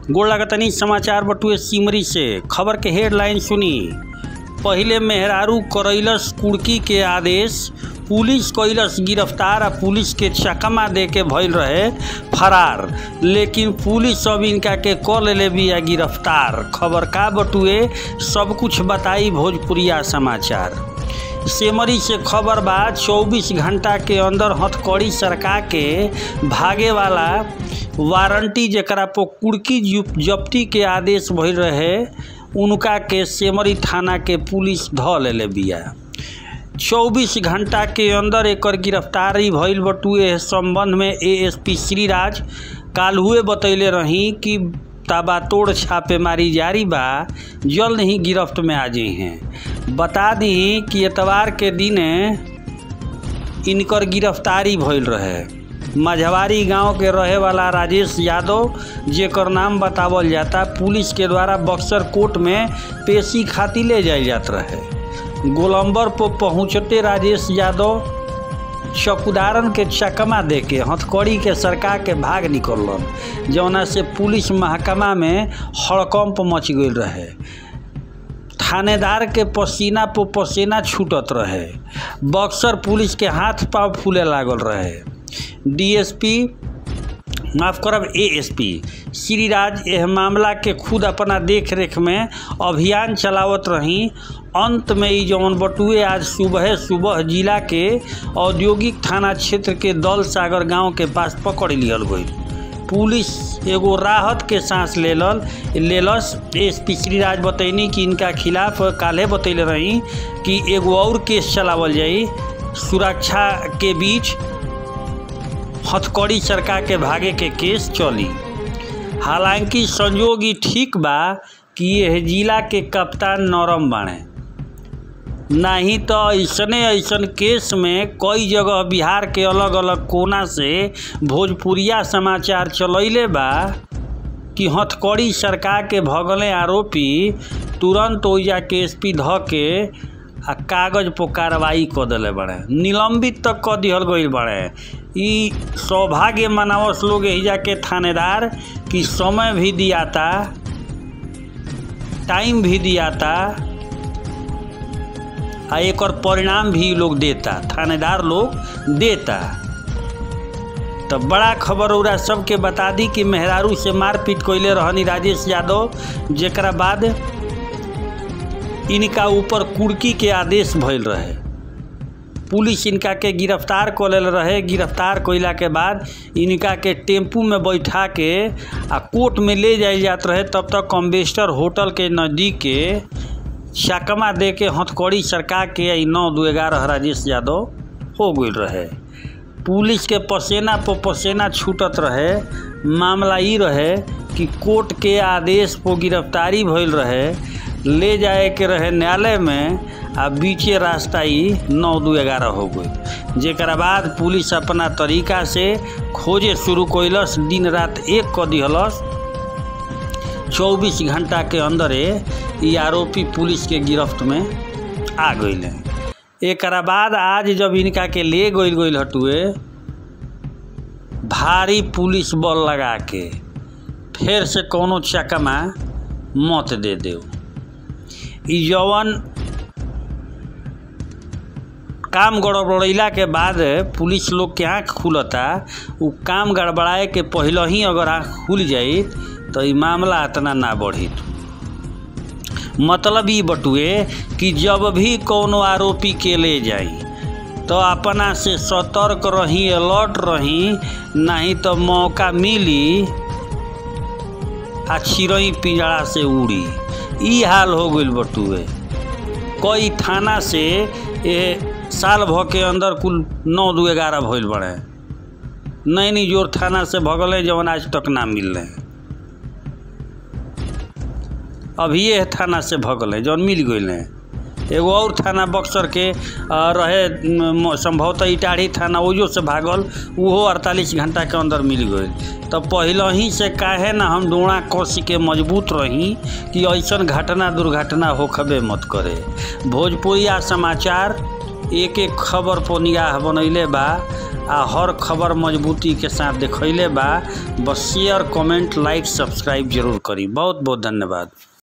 गोड़ लगतनी समाचार बटुए सिमरी से खबर के हेडलाइन सुनी पहिले मेहरारू करैलस कुर्की के आदेश पुलिस कैलस गिरफ्तार आ पुलिस के चकमा दे के भइल रहे फरार लेकिन पुलिस अब इनका के क लेले बिया गिरफ्तार खबर का बटुए सब कुछ बताई भोजपुरिया समाचार सेमरी से खबर बा 24 घंटा के अंदर हथकड़ी सरका के भागे वाला वारंटी जकरा पर कुर्की जब्ती के आदेश भइल रहे उनका के सेमरी थाना के पुलिस ध लेले बिया 24 घंटा के अंदर एकर गिरफ्तारी भइल बटुए संबंध में एएसपी श्रीराज काल्हुए बतैले रही कि ताबातोड़ छापेमारी जारी बा जल्द ही गिरफ्त में आ जाई हैं बता दी कि एतवार के दिन इनकर गिरफ्तारी भइल रहे मझवारी गांव के रहे वाला राजेश यादव जेकर नाम बतावल जाता पुलिस के द्वारा बक्सर कोर्ट में पेशी खातिर ले जायल जात रहे गोलंबर पर पहुंचते राजेश यादव चौकीदारन के चकमा दे के हथकड़ी के सरका के भाग निकलन जौना से पुलिस महकमा में हड़कंप मच गई रहे थानेदार के पसीना पर पसीना छूटत रहे बक्सर पुलिस के हाथ पाँव फूले लागल रहे डीएसपी माफ करब एएसपी श्रीराज एह मामला के खुद अपना देख रेख में अभियान चलावत रही अंत में ई जौन बटुए आज सुबह सुबह जिला के औद्योगिक थाना क्षेत्र के दल सागर गांव के पास पकड़ लियल गई पुलिस एगो राहत के सांस लेलल लेलस एसपी श्रीराज बतैनी कि इनका खिलाफ काल्हे बतैले रही कि एगो और केस चलावल जाई सुरक्षा के बीच हथकड़ी सरका के भागे के केस चली हालांकि संजोग ई ठीक बा कि यह जिला के कप्तान नरम बाणे नहीं तो ऐसने ऐसन केस में कई जगह बिहार के अलग अलग कोना से भोजपुरिया समाचार चलैले बा कि हथकड़ी सरकार के भगले आरोपी तुरंत ओइजा के एस पी ध के आ कागज पर कार्रवाई क दिले बड़े निलंबित तक क दिहल गई बड़े ई सौभाग्य मनावस लोग एहिजा के थानेदार कि समय भी दियाता टाइम भी दियाता आ एकर परिणाम भी लोग देता थानेदार लोग देता तो बड़ा खबर उरा सबके बता दी कि मेहरारू से मारपीट कैले रहनी राजेश यादव जेकरा बाद इनका ऊपर कुर्की के आदेश भइल रहे पुलिस इनका के गिरफ्तार कर लेल रहे गिरफ्तार कैला के बाद इनका के टेम्पू में बैठा के आ कोर्ट में ले जायल जात रहे तब तक कम्बेस्टर होटल के नज़दीक के चकमा दे के हथकड़ी सरका के आई नौ दो ग्यारह राजेश यादव हो गई रहे पुलिस के पसेना पर पसेना छूटत रहे मामला ई रहे कि कोर्ट के आदेश पर गिरफ्तारी भइल रहे ले जाए के रहे न्यायालय में आ बीचे रास्ता ही नौ दो ग्यारह हो गई जेकरा बाद पुलिस अपना तरीका से खोजे शुरू कैलस दिन रात एक क दिहलस चौबीस घंटा के अंदरे ई आरोपी पुलिस के गिरफ्त में आ गई एक बाद आज जब इनका के ले गई गई हटुए भारी पुलिस बल लगा के फिर से कोनो चकमा मत दे दे ई जवन काम गड़बड़ैला के बाद पुलिस लोग के आँख खुलता उ काम गड़बड़ाए के पहले ही अगर आँख खुल जाई तो ई मामला इतना ना बढ़ी मतलब ई बटुए कि जब भी कोनो आरोपी के ले जाई तो अपना से सतर्क रही अलर्ट रही नहीं तो मौका मिली आ चिड़ई पिंजड़ा से उड़ी ई हाल हो गई बटुए कई थाना से ये साल भ के अंदर कुल नौ दो ग्यारह भइल बड़े नैनी जोर थाना से भगल जवन आज तक ना मिल रहे अभी ये थाना से भगल जौन मिल गई एगो और थाना बक्सर के रहे संभवतः इटाढ़ी थाना ओजो से भागल उहो अड़तालीस घंटा के अंदर मिल गई तो पहले ही से काहे ना हम डोड़ा कस के मजबूत रही कि ऐसन घटना दुर्घटना होखबे मत करे भोजपुरिया समाचार एक एक खबर पर निगाह बनैले बा आ हर खबर मजबूती के साथ देखैले बा बस शेयर कमेंट लाइक सब्सक्राइब जरूर करी बहुत बहुत धन्यवाद